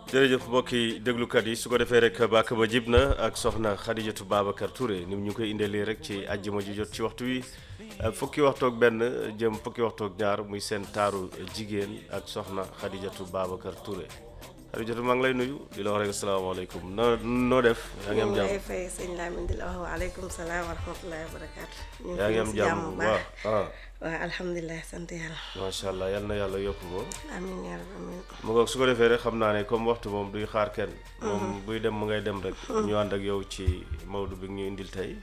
jërëjëf mbokki déglukat yi su ko defee rek bàkk ba jib na ak soxna Xadijatu Babacar Touré ni ñu koy indeelee rek ci àjjuma ji jot ci waxtu wi fukki waxtu ak benn jëm fukki waxtu ak ñaar muy seen taaru jigéen ak soxna Xadijatu Babacar Touré Xadijatu maa ngi lay nuyu di la wax rek asalaamaaleykum noo noo def yaa ngi am ñu jàmm ngi fay sëñ Lamine di la wax waaleykum salaam wa rahmatullahi wa barakaatu. ñu ngi yaa ngi fi am si jàmm bu bu baax baax ah waaw alhamdulilah sant yàlla. macha allah yal na yàlla yokk ko amiin yaa rabbi amiin. mu ngoog su ko defee rek xam naa ne comme waxtu moom duy xaar kenn moom buy dem mu ngay dem rek ñu ànd ak yow ci Maodo bi ñu indil tey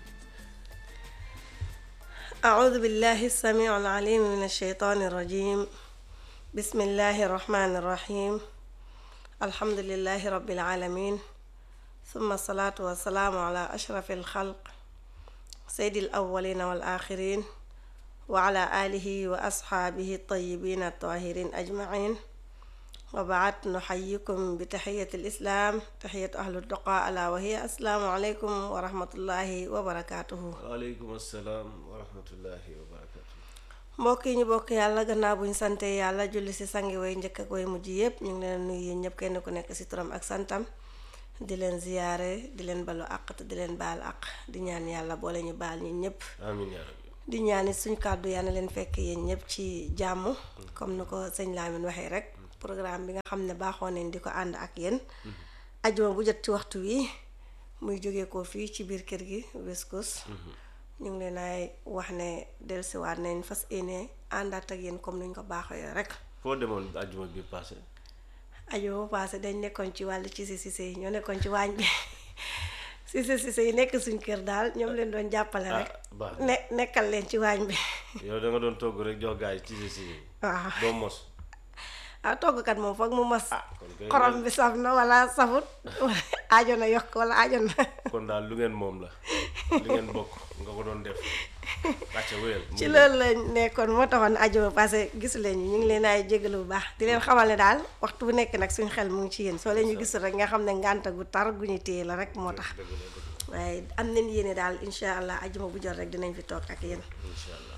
أعوذ بالله السميع العليم من الشيطان الرجيم بسم الله الرحمن الرحيم الحمد لله رب العالمين ثم الصلاة والسلام على أشرف الخلق سيد الأولين والآخرين وعلى آله وأصحابه الطيبين الطاهرين أجمعين وبعد نحييكم بتحية الإسلام تحية أهل التقى ألا وهي السلام عليكم ورحمة الله وبركاته waaleykum asalaam wa rahmatullahi wa barakatu mbokk yi ñu bokk yàlla gannaaw bu ñu sante yàlla julli si sangi way njëkk ak way mujj yépp ñu ngi leen nuyu yéen ñëpp kenn ku nekk si turam ak santam di leen ziyaare di leen balu àq te di leen baal àq di ñaan yàlla boole ñu baal ñun ñëpp amin yaa rabbi di ñaan it suñ kàddu yàlla na leen fekk yéen ñëpp ci jàmm comme ni ko sëñ Lamine waxee rek programme bi nga xam ne baaxoo nañ di ko ànd ak yéen ajuma bu jot ci waxtu wi muy jóge ko fii ci biir kër gi West Coast ñu ngi leen ay wax ne dellusiwaat nañ fas yéene àndaat ak yéen comme nuñ ko baaxoo rek foo demoon àjjuma bi passé ajuma bu paase dañ nekkoon ci wàllu ci si sise yi ñoo nekkoon ci waañ bi sise sise yi nekk suñ kër daal ñoom leen doon jàppale rek baax ne nekkal leen ci waañ bi yow da nga doon togg rek jox gaay ci si si waaw doo mos ah toggkat moom foog mu mos kon kay xorom bi saf na wala safut aajo na yokk wala aajo na kon daal lu ngeen moom la li ngeen bokk nga ko doon def acca wéyal ci loolu lañ nekkoon moo taxoon aajo parce que gisu leen ñu ñu ngi leen ay jégalu bu baax di leen xamal ne daal waxtu bu nekk nag suñ xel mu ngi ci yéen soo leen ñu gisul rek nga xam ne ngànta gu tar gu ñu téye la rek moo tax dëgg la dëgg waaye am nañ yéene daal incha allah ajuma bu jot rek dinañ fi toog ak yéen incha allah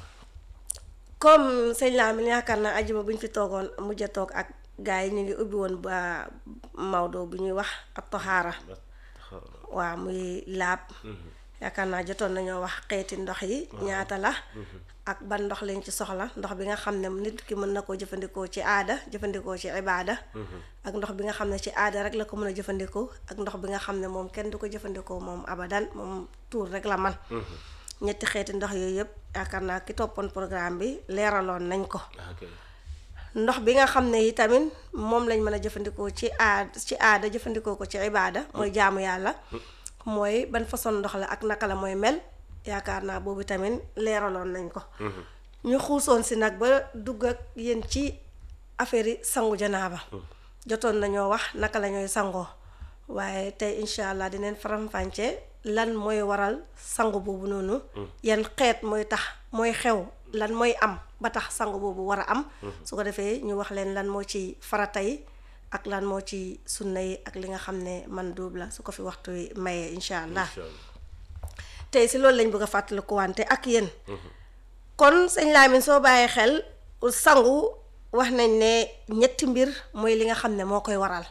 comme sëñ Lamine yaakaar naa ajuma bu ñu fi toogoon mujj a toog ak gars yi ñu ngi ubbi woon ba Maodo bu ñuy wax ak toxaara waaw muy laab yaakaar naa jotoon nañoo wax xeeti ndox yi ñaata la ak ban ndox lañ ci soxla ndox bi nga xam ne nit ki mën na koo jëfandikoo ci aada jëfandikoo ci ibaada ak ndox bi nga xam ne ci aada rek la ko mën a jëfandikoo ak ndox bi nga xam ne moom kenn du ko jëfandikoo moom abadan moom tuur rek la man ñetti xeeti ndox yooyu yëpp yaakaar naa ki toppoon programme bi leeraloon nañ ko ok ndox bi nga xam ne yi tamit moom lañ mën a jëfandikoo ci aada ci aada jëfandikoo ko ci ibaada mooy jaamu yàlla mooy ban façon ndox la ak naka la mooy mel yaakaar naa boobu tamit leeraloon nañ ko ñu xuusoon si nag ba dugg ak yéen ci affaire yi sangu janaaba jotoon nañoo wax naka la ñooy sangoo waaye tey incha allah dinañ faram-fàccee lan mooy waral sangu boobu noonu yan xeet mooy tax mooy xew lan mooy am ba tax sangu boobu war a am su ko defee ñu wax leen lan moo ci farata yi ak lan moo ci sunna yi ak li nga xam ne man duub la su ko fi waxtu wi mayee incha allah incha allah tey si loolu lañ bëgg a fàttaliku wante ak yéen kon sëñ Lamine soo bàyyee xel sangu wax nañ ne ñetti mbir mooy li nga xam ne moo koy waral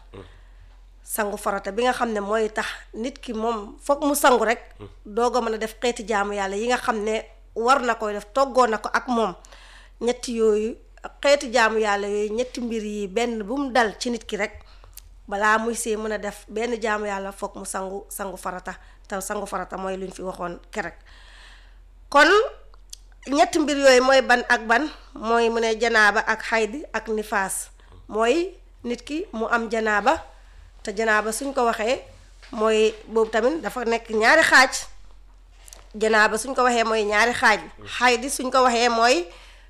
sangu farata bi nga xam ne mooy tax nit ki moom foog mu sangu rek doog a mën a def xeeti jaamu yàlla yi nga xam ne war na koy def toggoo na ko ak moom ñetti yooyu xeeti jaamu yàlla yooyu ñetti mbir yi benn bu mu dal ci nit ki rek balaa muy see mën a def benn jaamu yàlla foog mu sangu sangu farata te sangu farata mooy lu ñu fi waxoon kerek kon ñetti mbir yooyu mooy ban ak ban mooy mu ne janaaba ak xaydi ak nifaas mooy nit ki mu am janaaba te janaaba suñ ko waxee mooy boobu tamit dafa nekk ñaari xaaj janaaba suñ ko waxee mooy ñaari xaaj xaydi suñ ko waxee mooy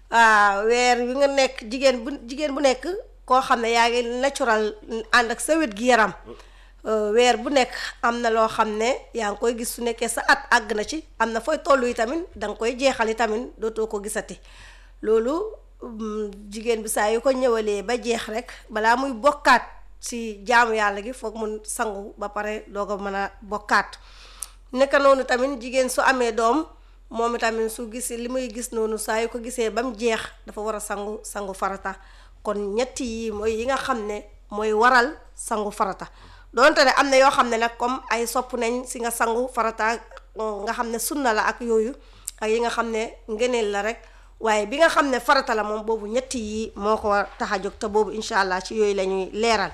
weer wi nga nekk jigéen bu jigéen bu nekk koo xam ne yaa ngi natural ànd ak sa wét gi yaram weer bu nekk am na loo xam ne yaa ngi koy gis su nekkee sa at àgg na ci am na fooy tollu yi tamit danga koy jeexali tamit dootoo ko gisati loolu jigéen bi saa yu ko ñëwalee ba jeex rek balaa muy bokkaat ci jaamu yàlla gi foog mun sangu ba pare doo ko mën a bokkaat naka noonu tamit jigéen su amee doom moom itamit su gisee li muy gis noonu saa yu ko gisee ba mu jeex dafa war a sangu sangu farata kon ñetti yi mooy yi nga xam ne mooy waral sangu farata donte ne am na yoo xam ne nag comme ay sopp nañ si nga sangu farata nga xam ne sunna la ak yooyu ak yi nga xam ne ngeneel la rek waaye bi nga xam ne farata la moom boobu ñetti yi moo ko tax a jóg te boobu incha allah ci yooyu la ñuy leeral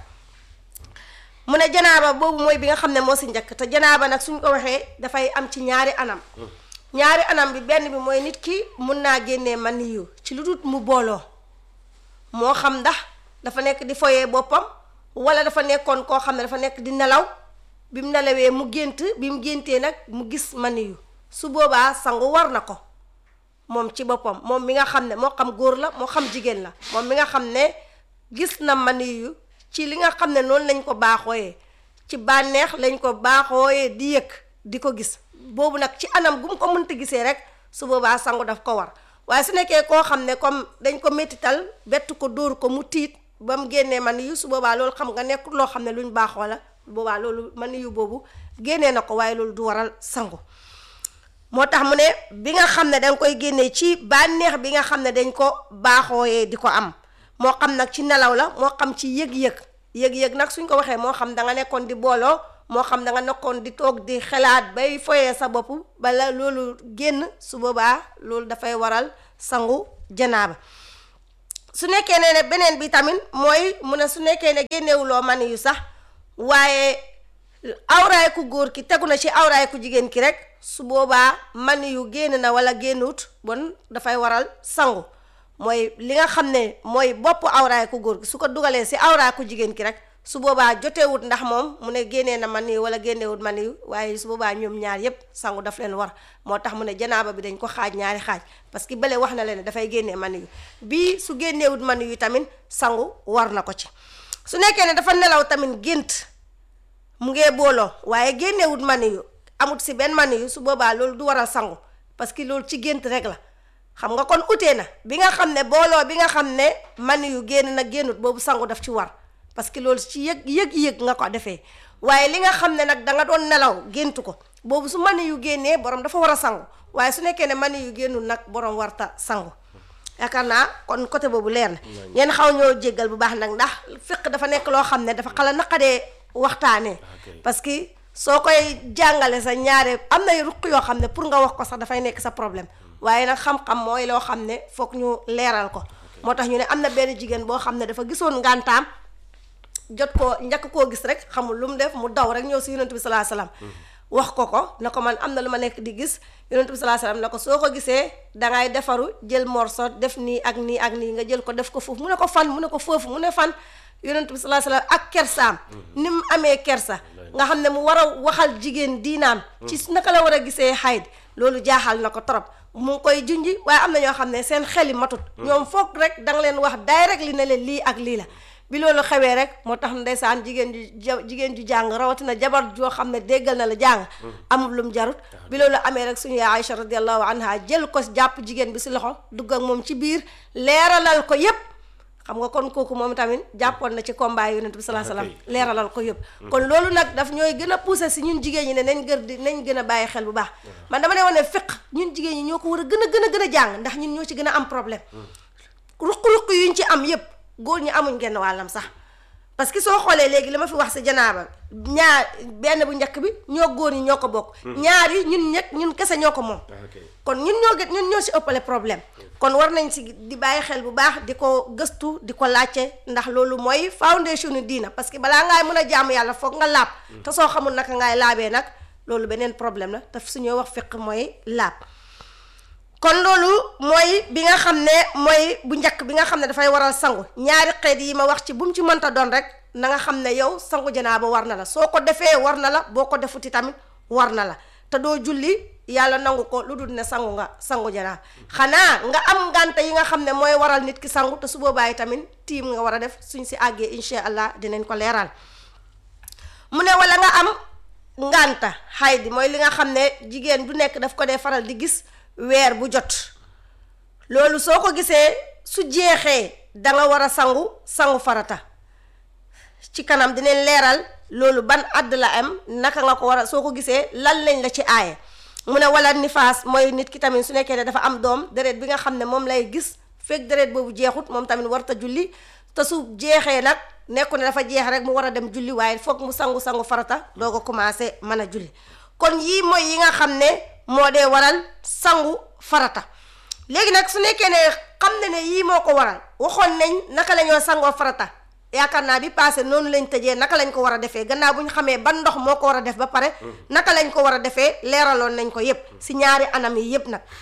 mu ne janaaba boobu mooy bi nga xam ne moo si njëkk te janaaba nag suñ ko waxee dafay am ci ñaari anam ñaari anam bi benn bi mooy nit ki mun naa génnee maniyu ci lu dul mu booloo moo xam ndax dafa nekk di foyee boppam wala dafa nekkoon koo xam ne dafa nekk di nelaw bi mu nelawee mu gént bi mu géntee nag mu gis maniyu su boobaa sangu war na ko moom ci boppam moom mi nga xam ne moo xam góor la moo xam jigéen la moom mi nga xam ne gis na maniyu ci li nga xam ne noonu lañ ko baaxooyee ci bànneex lañ ko baaxooyee di yëg di ko gis boobu nag ci anam gu mu ko mënta gisee rek su boobaa sangu daf ko war waaye su nekkee koo xam ne comme dañ ko métital bett ko dóor ko mu tiit ba mu génnee man yu su boobaa loolu xam nga nekkul loo xam ne luñ baaxoo la boobaa loolu man yu boobu génnee na ko waaye loolu du waral sangu moo tax mu ne bi nga xam ne danga koy génnee ci bànneex bi nga xam ne dañ ko baaxooyee di ko am moo xam nag ci nelaw la moo xam ci yëg-yëg yëg-yëg nag suñ ko waxee moo xam da nga nekkoon di booloo moo xam da nga nekkoon di toog di xalaat bay foyee sa bopp bala loolu génn su boobaa loolu dafay waral sangu janaaba su nekkee ne ne beneen bi tamit mooy mu ne su nekkee ne génnewuloo mani yu sax waaye awraay ku góor ki tegu na ci awraay ku jigéen ki rek su boobaa mani yu génn na wala génnut bon dafay waral sangu mooy li nga xam ne mooy bopp awraay ku góor ki su ko dugalee si awraay ku jigéen ki rek su boobaa joteewut ndax moom mu ne génnee na man wala génneewut man yu waaye su boobaa ñoom ñaar yépp sangu daf leen war moo tax mu ne janaaba bi dañ ko xaaj ñaari xaaj parce que bële wax na leen ne dafay génnee man yu bii su génneewut man yu tamit sangu war na ko ci su nekkee ne dafa nelaw tamit gént mu ngee booloo waaye génneewut man yu amut si benn man yu su boobaa loolu du waral sangu parce que loolu ci gént rek la xam nga kon utee na bi nga xam ne booloo bi nga xam ne man yu génn na génnut boobu sangu daf ci war parce que loolu ci yëg yëg-yëg nga ko defee waaye li nga xam ne nag da nga doon nelaw géntu ko boobu su mani yu génnee borom dafa war a sangu waaye su nekkee ne mani yu génnul nag borom warta sangu yaakaar naa kon côté boobu leer na ngeen xaw ñoo jéggal bu baax nag ndax fiq dafa nekk loo xam ne dafa xala naqadee waxtaanee parce que soo koy jàngale sa ñaare am nay ruq yoo xam ne pour nga wax ko sax dafay nekk sa problème waaye nag xam-xam mooy loo xam ne foog ñu leeral ko moo tax ñu ne am na benn jigéen boo xam ne dafa gisoon ngantaam jot koo njëkk koo gis rek xamul lu mu def mu daw rek ñëw si yonent bi salaa salaam wax ko ko ne ko man am na lu ma nekk di gis yonent bi salaa salaam ne ko soo ko gisee dangay defaru jël morso def nii ak nii ak nii nga jël ko def ko foofu mu ne ko fan mu ne ko foofu mu ne fan yonent bi salaa salaam ak kersaam ni mu amee kersa nga xam ne mu war a waxal jigéen diinaam ci naka la war a gisee xayd loolu jaaxal na ko trop mu ngi koy junji waaye am na ñoo xam ne seen xeli matut ñoom foog rek danga leen wax direct li ne leen lii ak lii la bi loolu xewee rek moo tax ndeysaan jigéen ju jigéen ju jàng rawatina jabar joo xam ne déggal na la jàng amul lum jarut bi loolu amee rek suñu yaay Aïcha radiallahu anha jël ko jàpp jigéen bi si loxo dugg ak moom ci biir leeralal ko yépp xam nga kon kooku moom tamit jàppoon na ci combat yonent bi salaa salaam leeralal ko yëpp kon loolu nag daf ñooy gën a poussé si ñun jigéen ñi ne nañ gër di nañ gën a bàyyi xel bu baax man dama ne woon ne fiq ñun jigéen ñi ñoo ko war a gën a gën a gën a jàng ndax ñun ñoo ci gën a am problème ruq-ruq yuñ ci am yépp góor ñi amuñ genn wàllam sax parce que soo xoolee léegi li ma fi wax si janaaba ñaar benn bu njëkk bi ñoo góor ñi ñoo ko bokk ñaar yi ñun ñett ñun kese ñoo ko moom kon ñun ñoo gën ñun ñoo si ëppale problème kon war nañ si di bàyyi xel bu baax di ko gëstu di ko laajte ndax loolu mooy foundation ni diina parce que balaa ngaay mën a jaamu yàlla foog nga laab te soo xamul naka ngaay laabee nag loolu beneen problème la te suñoo wax fiq mooy laab kon loolu mooy bi nga xam ne mooy bu njëkk bi nga xam ne dafay waral sangu ñaari xeet yi ma wax ci bu mu ci mënta doon rek na nga xam ne yow sangu janaaba war na la soo ko defee war na la boo ko defuti tamit war na la te doo julli yàlla nangu ko lu dul ne sangu nga sangu janaaba xanaa nga am ngànte yi nga xam ne mooy waral nit ki sangu te su boobaa tamit tiim nga war a def suñ si àggee incha allah dinañ ko leeral mu ne wala nga am ngànta xaydi mooy li nga xam ne jigéen du nekk daf ko dee faral di gis weer bu jot loolu soo ko gisee su jeexee danga war a sangu sangu farata ci kanam dinañ leeral loolu ban àdd la am naka nga ko war a soo ko gisee lan lañ la ci aaye mu ne wala nifaas mooy nit ki tamit su nekkee ne dafa am doom deret bi nga xam ne moom lay gis fekk deret boobu jeexut moom tamit warta julli te su jeexee nag nekku ne dafa jeex rek mu war a dem julli waaye foog mu sangu sangu farata doo ko commencé mën a julli kon yii mooy yi nga xam ne moo dee waral sangu farata léegi nag su nekkee ne xam ne ne yii moo ko waral waxoon nañ naka la ñoo sangoo farata yaakaar naa bi passé noonu lañ tëjee naka lañ ko war a defee gannaaw bu ñu xamee ban ndox moo ko war a def ba pare naka lañ ko war a defee leeraloon nañ ko yépp si ñaari anam yi yépp nag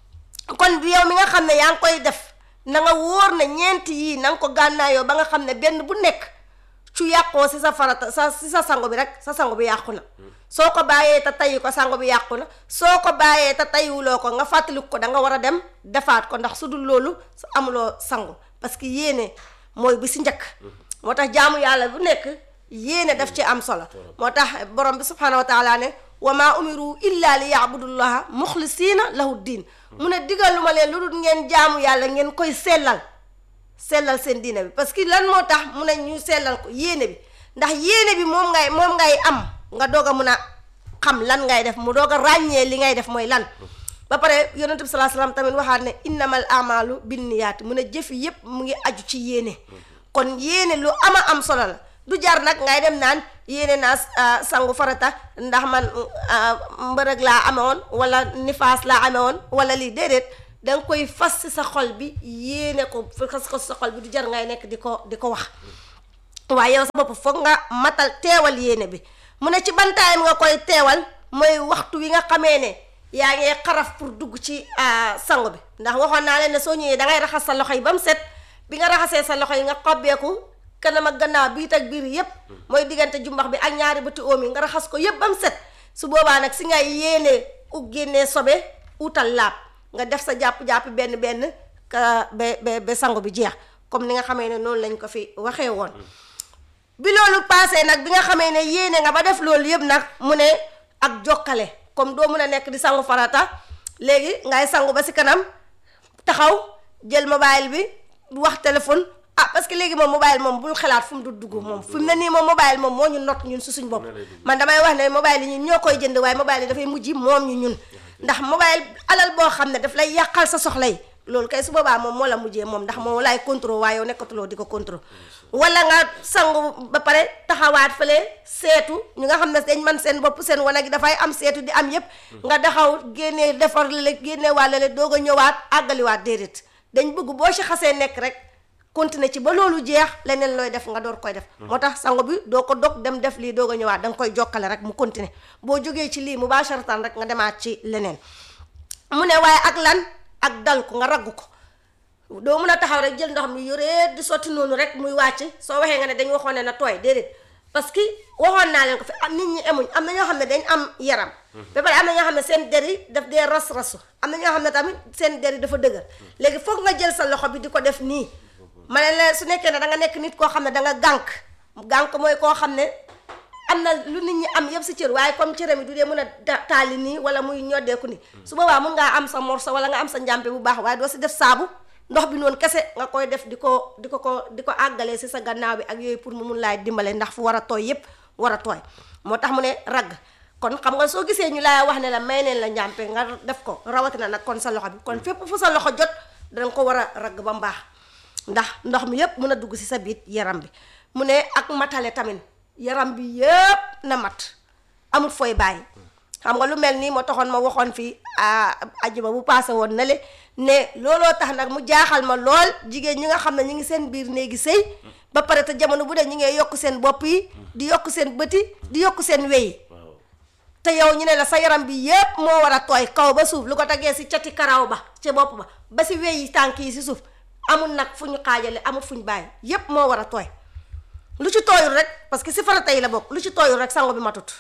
kon bi yow mi nga xam ne yaa ngi koy def na nga wóor na ñeenti yii na nga ko gànnaayoo ba nga xam ne benn bu nekk cu yàqoo si sa farata sa si sa sango bi rek sa sango bi yàqu na soo ko bàyyee te tayi ko sango bi yàqu na soo ko bàyyee te tayiwuloo ko nga fàttaliku ko da nga war a dem defaat ko ndax su dul loolu su amuloo sango parce que yéene mooy bi si njëkk moo tax jaamu yàlla bu nekk yéene daf ci am solo moo tax borom bi subhanahu wa taala ne wa maa umiru illa li yaabudullaha muxlisiina lahu diin mu ne digal lu ma leen lu dul ngeen jaamu yàlla ngeen koy sellal sellal seen diine bi parce que lan moo tax mu ne ñu sellal ko yéene bi ndax yéene bi moom ngay moom ngay am nga doog a mun a xam lan ngay def mu doog a ràññee li ngay def mooy lan ba pare yonent bi salaa salaam tamit waxaat ne innamal amalu binniyaat mu ne jëf yépp mu ngi aju ci yéene kon yéene lu ama am solo la du jar nag ngay dem naan yéene naa sangu farata ndax man mbërëg laa amewoon wala nifaas laa amewoon wala lii déedéet da nga koy fas ci sa xol bi yéene ko fas ko sa xol bi du jar ngay nekk di ko di ko wax waaye yow sa bopp foog nga matal teewal yéene bi mu ne ci ban time nga koy teewal mooy waxtu wi nga xamee ne yaa ngi xaraf pour dugg ci sangu bi ndax waxoon naa leen ne soo ñëwee da ngay raxas sa loxo yi ba mu set bi nga raxasee sa loxo yi nga xobbeeku kanam ak gannaaw biit ak biir yépp mooy diggante jumbax bi ak ñaari bëti oom yi nga raxas ko yépp ba mu set su boobaa nag si ngay yéene u génnee sobe utal laab nga def sa jàpp-jàpp benn benn ka ba ba ba sangu bi jeex comme ni nga xamee ne noonu lañ ko fi waxee woon bi loolu paasee nag bi nga xamee ne yéene nga ba def loolu yëpp nag mu ne ak jokkale comme doo mun a nekk di sangu farata léegi ngay sangu ba si kanam taxaw jël mobile bi wax téléphone ah parce que léegi moom mobile moom bul xalaat fu mu du dugg moom fi mu ne nii moom mobile moom moo ñu not ñun su suñ bopp man damay wax ne mobile yi ñun ñoo koy jënd waaye mobile yi dafay mujj moom ñu ñun ndax mobile alal boo xam ne daf lay yàqal sa soxla yi loolu kay su boobaa moom moo la mujjee moom ndax moom laay contrôle waaye yow nekkatuloo di ko contrôle wala nga sangu ba pare taxawaat fële seetu ñu nga xam ne dañ man seen bopp seen wanag gi dafay am seetu di am yépp nga taxaw génnee defar la génne wàlla la doog a ñëwaat àggaliwaat déedéet dañ bëgg boo ci xasee nekk rek continuer ci ba loolu jeex leneen looy def nga door koy def moo tax sango bi doo ko dog dem def lii doog a ñëwaat da nga koy jokkale rek mu continuer boo jógee ci lii mubasharatan rek nga demaat ci leneen mu ne waaye ak lan ak dal ko nga ragg ko doo mun a taxaw rek jël ndox mi yoree di sotti noonu rek muy wàcc soo waxee nga ne dañ waxoon ne na tooy déedéet parce que waxoon naa leen ko fi am nit ñi emuñ am na ñoo xam ne dañ am yaram ba pare am na ñoo xam ne seen der yi daf dee ras-rasu am na ñoo xam ne tamit seen der yi dafa dëgër léegi foog nga jël sa loxo bi di ko def nii ma ne la su nekkee ne da nga nekk nit koo xam ne da nga gànk gànk mooy koo xam ne am na lu nit ñi am yëpp si cër waaye comme cëram yi du dee mën a taali nii wala muy ñoddeeku nii su boobaa mun ngaa am sa morso wala nga am sa njàmpe bu baax waaye doo si def saabu ndox bi noonu kese nga koy def di ko di ko ko di ko àggalee si sa gannaaw bi ak yooyu pour mu mun laay dimbale ndax fu war a tooy yëpp war a tooy moo tax mu ne ragg kon xam nga soo gisee ñu laay wax ne la may neen la njàmpe nga def ko rawatina nag kon sa loxo bi kon fépp fu sa loxo jot danga ko war a ragg ba mbaax ndax ndox mi yépp mën a dugg si sa biit yaram bi mu ne ak matale tamit yaram bi yépp na mat amul fooy bàyyi xam nga lu mel nii moo taxoon ma waxoon fii ajuma bu paase woon na le ne looloo tax nag mu jaaxal ma lool jigéen ñi nga xam ne ñi ngi seen biir néegi sëy ba pare te jamono bu dee ñi ngay yokk seen bopp yi di yokk seen bëti di yokk seen wey te yow ñu ne la sa yaram bi yépp moo war a tooy kaw ba suuf lu ko tegee si cati karaw ba ci bopp ba ba si wey yi tànk yi si suuf amul nag fu ñu xaajale amul fu ñu bàyyi yépp moo war a tooy lu ci tooyul rek parce que si farata yi la bokk lu ci tooyul rek sangu bi matut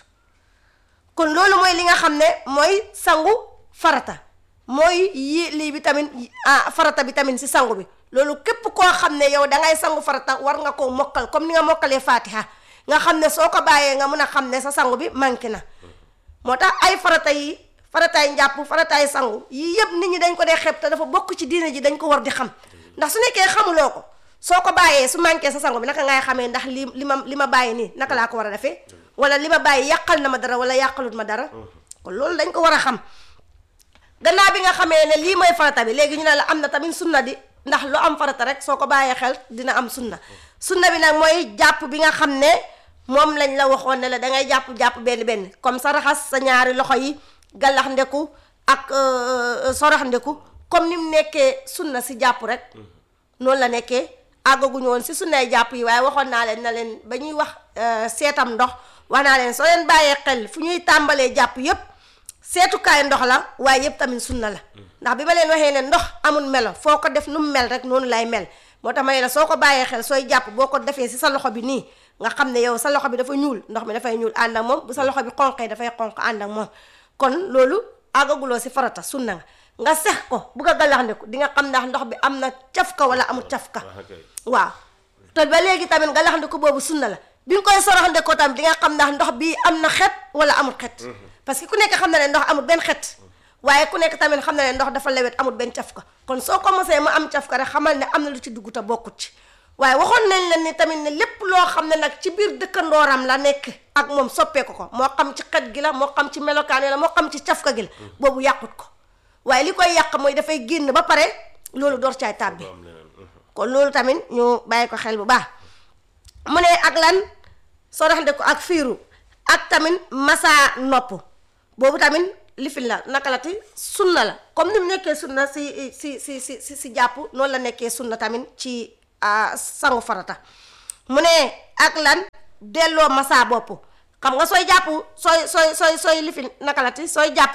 kon loolu mooy li nga xam ne mooy sangu farata mooy yi lii bi tamit ah farata bi tamit si sangu bi loolu képp koo xam ne yow dangay sangu farata war nga koo mokkal comme ni nga mokkalee fatiha nga xam ne soo ko bàyyee nga mun a xam ne sa sangu bi manqué na moo tax ay farata yi farataay njàpp farataay sangu yii yëpp nit ñi dañ ko dee xeeb te dafa bokk ci diine ji dañ ko war di xam ndax su nekkee xamuloo ko soo ko bàyyee su manqué sa sangu bi naka ngay xamee ndax li li ma li ma bàyyi nii naka laa ko war a defee wala li ma bàyyi yàqal na ma dara wala yàqalut ma dara kon loolu dañ ko war a xam gannaaw bi nga xamee ne lii mooy farata bi léegi ñu ne la am na tamit sunna di ndax lu am farata rek soo ko bàyyee xel dina am sunna sunna bi nag mooy jàpp bi nga xam ne moom lañ la waxoon ne la dangay jàpp jàpp benn benn comme sa raxas sa ñaari loxo yi gallax ndeku ak sorax ndeku comme ni mu nekkee sunna si jàpp rek noonu la nekkee àggaguñu woon si sunnay jàpp yi waaye waxoon naa leen na leen ba ñuy wax seetam ndox wax naa leen soo leen bàyyee xel fu ñuy tàmbalee jàpp yépp seetukaay ndox la waaye yépp tamit sunna la ndax bi ma leen waxee ne ndox amul melo foo ko def nu mu mel rek noonu lay mel moo tax ma ne la soo ko bàyyee xel sooy jàpp boo ko defee si sa loxo bi nii nga xam ne yow sa loxo bi dafa ñuul ndox mi dafay ñuul ànd ak moom bu sa loxo bi xonqee dafay xonq ànd ak moom kon loolu àggaguloo si farata sunna nga nga sex ko bu ko galaxndiku di nga xam ndax ndox bi am na cafka wala amul cafka waaw te ba léegi tamit galaxndiku boobu sunna la bi nga koy soroxndekoo tamit di nga xam ndax ndox bi am na xet wala amul xet parce que ku nekk xam na ne ndox amul benn xet waaye ku nekk tamit xam na ne ndox dafa lewet amul benn cafka kon soo commencé mu am cafka rek xamal ne am na lu ci dugg te bokkut ci waaye waxoon nañ leen ni tamit ne lépp loo xam ne nag ci biir dëkkandooram la nekk ak moom soppeeku ko moo xam ci xet gi la moo xam ci melokaan la moo xam ci cafka gi la boobu yàqut ko waaye li koy yàq mooy dafay génn ba pare loolu door caay tàbbi kon loolu tamit ñu bàyyi ko xel bu baax mu ne ak lan soraxnde ko ak fiiru ak tamit masa nopp boobu tamit lifin la naka la ti sunna la comme ni mu nekkee sunna si si si si si si jàpp noonu la nekkee sunna tamit ci sangu farata mu ne ak lan delloo masa bopp xam nga sooy jàpp sooy sooy sooy sooy lifin naka la ti sooy jàpp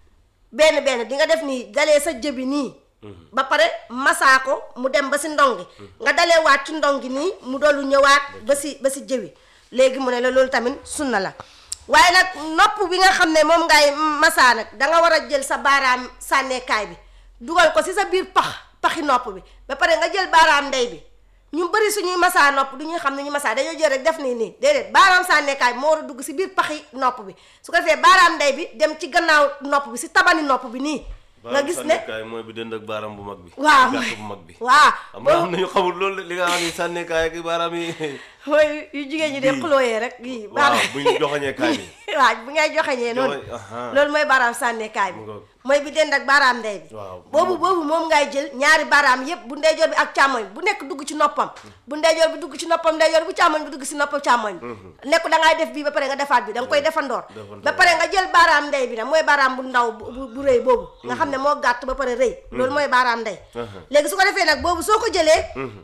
benn benn di nga def nii dalee sa jëbi nii ba pare masaa ko mu dem ba si ndongi nga dalee waat ci ndongi nii mu doolu ñëwaat ba si ba si jëwi léegi mu ne la loolu tamit sunna la waaye nag nopp bi nga xam ne moom ngay masaa nag danga war a jël sa baaraam sànneekaay bi dugal ko si sa biir pax paxi nopp bi ba pare nga jël baaraam ndey bi ñu bëri suñuy masaa nopp du ñuy xam ne ñu masaa dañoo jël rek def nii nii déedéet baaraam sànneekaay bi moo war a dugg si biir paxi nopp bi su ko defee baaraam ndey bi dem ci gannaaw nopp bi si tabani nopp bi nii nga gis ne sànnekaay mooy bi dënd ak baaraam bu mag bi waaw gàtt bu mag bi waaw am na am na ñu xamul loolu li nga xam ne sànnekaay ak baaraam yi mooy yu jigéen ñi de xulooyee rek yii waaw bu ñu joxañee kaay bi waaw bu ngay joxeñee noonu Joxe- aha. loolu mooy baaraam sànneekaay bi Mu ngoog. mooy bi dend ak baaraam ndey bi Waaw. boobu boobu moom ngay jël ñaari baaraam yépp bu ndeyjoor bi ak càmmoñ bu nekk dugg ci noppam bu ndeyjoor bi dugg ci noppam ndeyjoor bu càmmoñ bi dugg ci noppam càmmoñ bi nekk da ngay def bii ba pare nga defaat bi da nga koy defandoor Defandoor. ba pare nga jël baaraam ndey bi nag mooy baaraam bu ndaw bu bu- bu rëy boobu nga xam ne moo gàtt ba pare rëy loolu mooy baaraam ndey Aha. léegi su ko defee nag boobu soo ko jëlee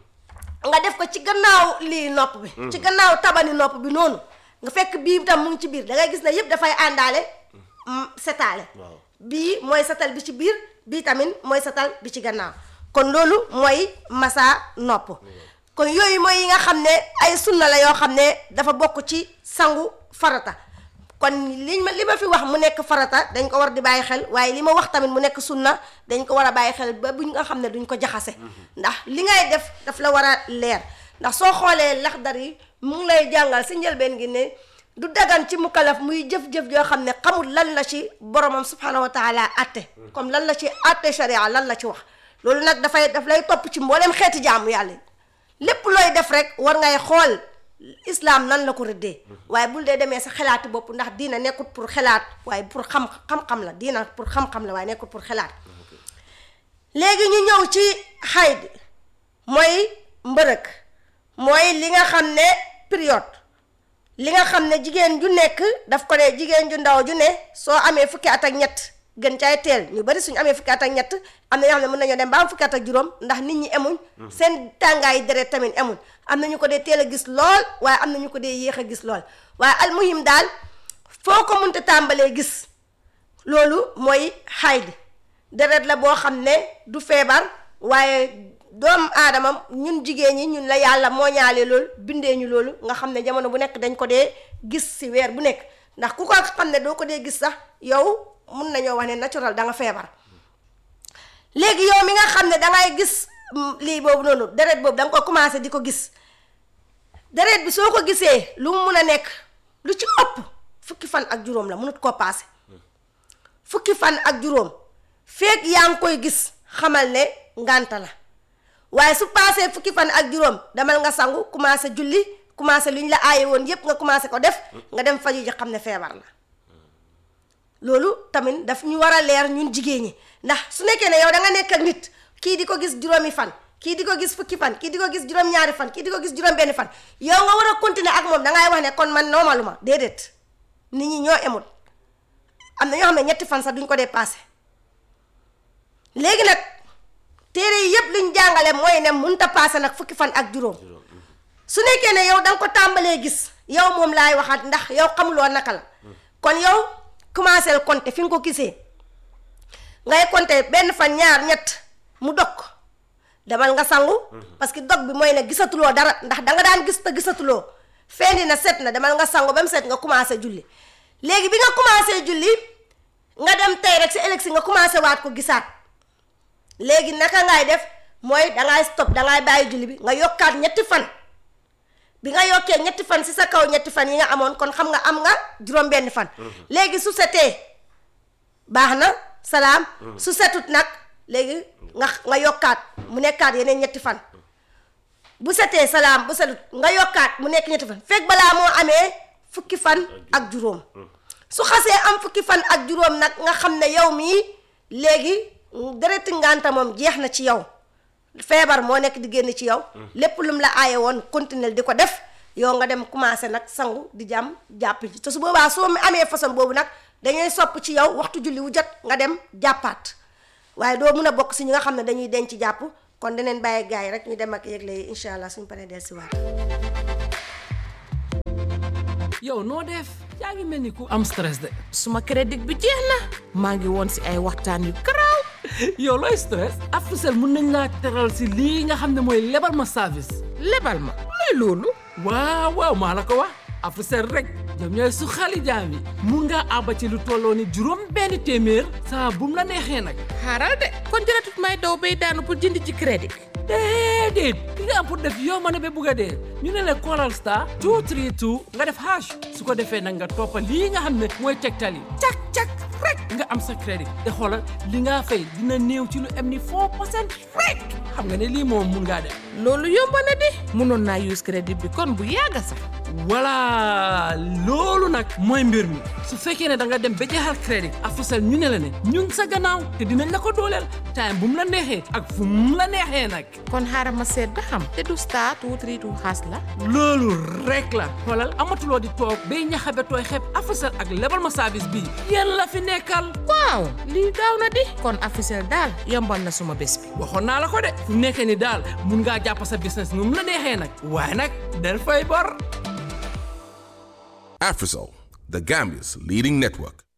nga def ko ci gannaaw lii nopp bi ci gannaaw tabani nopp bi noonu nga fekk bii tam mu ngi ci biir da ngay gis ne yëpp dafay àndaale mm, setaale waaw bii mooy setal bi ci biir bii tamit mooy setal bi ci gannaaw kon loolu mooy masa nopp kon yooyu mooy yi nga xam ne ay sunna la yoo xam ne dafa bokk ci sangu farata kon li ma li ma fi wax mu nekk farata dañ ko war di bàyyi xel waaye li ma wax tamit mu nekk sunna dañ ko war a bàyyi xel ba buñ nga xam ne duñ ko jaxase ndax li ngay def daf la war a leer ndax soo xoolee laxdar yi mu ngi lay jàngal si njëlbeen gi ne du dagan ci mukalaf muy jëf-jëf joo xam ne xamul lan la ci boromam subhanahu wa taala atte comme lan la ci atte sharia lan la ci wax loolu nag dafay daf lay topp ci mbooleem xeeti jaamu yàlla yi lépp looy def rek war ngay xool islam nan la ko rëddee waaye bul dee demee sa xelaati bopp ndax diina nekkut pour xelaat waaye pour xam xam-xam la diina pour xam-xam la waaye nekkut pour xelaat léegi ñu ñëw ci xayd mooy mbërëg mooy li nga xam ne période li nga xam ne jigéen ju nekk daf ko ne jigéen ju ndaw ju ne soo amee fukki at ak ñett gën caay teel ñu bari suñu amee fukki at ak ñett am na ñoo xam ne mën nañoo dem ba am fukki at ak juróom ndax nit ñi emuñ seen tàngaayi deret tamit emuñ am na ñu ko dee teel a gis lool waaye am na ñu ko dee yéex a gis lool waaye almuhim daal foo ko munte tàmbalee gis loolu mooy xayd deret la boo xam ne du feebar waaye doomu aadama ñun jigéen ñi ñun la yàlla moo ñaale loolu bindee ñu loolu nga xam ne jamono bu nekk dañ ko dee gis si weer bu nekk ndax ku ko xam ne doo ko dee gis sax yow mun nañoo wax ne naturel da nga feebar léegi yow mi nga xam ne dangay gis mm, lii boobu noonu deret boobu da nga ko commencé di ko gis deret bi soo ko gisee lu mu mun a nekk lu ci ëpp fukki fan ak juróom la mënut koo paase fukki fan ak juróom feek yaa ngi koy gis xamal ne ngànta la waaye su paasee fukki fan ak juróom demal nga sangu commencé julli commencé lu ñu la aaye woon yépp nga commencé ko def nga dem faju ji xam ne feebar la loolu tamit daf ñu war a leer ñun jigéen ñi ndax su nekkee ne yow da nga nekk ak nit kii di ko gis juróomi fan kii di ko gis fukki fan kii di ko gis juróom-ñaari fan kii di ko gis juróom-benni fan yow nga war a continuer ak moom dangay wax ne kon man normaluma déedéet nit ñi ñoo emul am na ñoo xam ne ñetti fan sax duñ ko dépassé léegi nag téere yi yëpp liñ jàngale mooy ne munta passé nag fukki fan ak juróom su nekkee ne yow da nga ko tàmbalee gis yow moom laay waxaat ndax yow xamuloo naka la kon yow commencé compter fi nga ko gisee ngay compter benn fan ñaar ñett mu dog demal nga sangu parce que dog bi mooy ne gisatuloo dara ndax da nga daan gis te gisatuloo fendi na set na demal nga sangu ba mu set nga commencé julli léegi bi nga commencé julli nga dem tey rek si ëllëg si nga commencé waat ko gisaat léegi naka ngay def mooy dangay stop dangay bàyyi julli bi nga yokkaat ñetti fan bi nga yokkee ñetti fan si sa kaw ñetti fan yi nga amoon kon xam nga am nga juróom-benni fan léegi su setee baax na salaam su setut nag léegi nga nga yokkaat mu nekkaat yeneen ñetti fan bu setee salaam bu setut nga yokkaat mu nekk ñetti fan fekk balaa moo amee fukki fan ak juróom su xasee am fukki fan ak juróom nag nga xam ne yow mii léegi dereti ngànta moom jeex na ci yow feebar moo nekk di génn ci yow lépp lum la aaye woon continuer di ko def yow nga dem commencé nag sangu di jàmm jàpp ci te su boobaa soo amee façon boobu nag dañuy sopp ci yow waxtu julli wu jot nga dem jàppaat waaye doo mun a bokk si ñi nga xam ne dañuy denc jàpp kon daneen bàyyi gars yi rek ñu dem ak yëgle yi incha allah suñu paree del si waat yow noo def yaa ngi mel ni ku am stress de suma crédit bi jeex na maa ngi woon si ay waxtaan yu garaaw yow looy stress Africell mun nañ laa teral si lii nga xam ne mooy lebal ma service lebal ma luy loolu waaw waaw maa la ko wax Africell rek ñoom ñooy su xali jaam yi mun ngaa àbba ci lu tolloo ni juróom benn téeméer saa bu mu la neexee nag xaaral de kon jëratut may daw bay daanu pour jënd ci crédit déedéet li nga am pour def yow ma ne ba bugg a dee ñu ne la Coral Star 232 nga def hash su ko defee nag nga toppa lii nga xam ne mooy tegtal yi cak cak rek nga am sa crédit te xoolal li nga fay dina néew ci lu am ni 4 percent rek xam nga ne lii moom mun ngaa def loolu yomb na di mënoon naa use crédit bi kon bu yàgg sax voilà loolu nag mooy mbir mi su fekkee ne da nga dem ba jeexal crédit Africell ñu ne la ne ñun sa gannaaw te dinañ la ko dooleel time bu mu la neexee ak fu mu la neexee nag kon xaaral ma seet ba xam te du star two three two xaas la loolu rek la xoolal amatuloo di toog bay ñaxabe tooy xeeb Africell ak lebal ma service bii yéen la fi nekkal waaw lii gaaw na di kon Africell daal yombal na suma bés bi waxoon naa la ko de fu nekkee ni daal mun ngaa jàpp sa business nu mu la neexee nag waaye nag del fay bor Afrisol, the Gambia's leading network.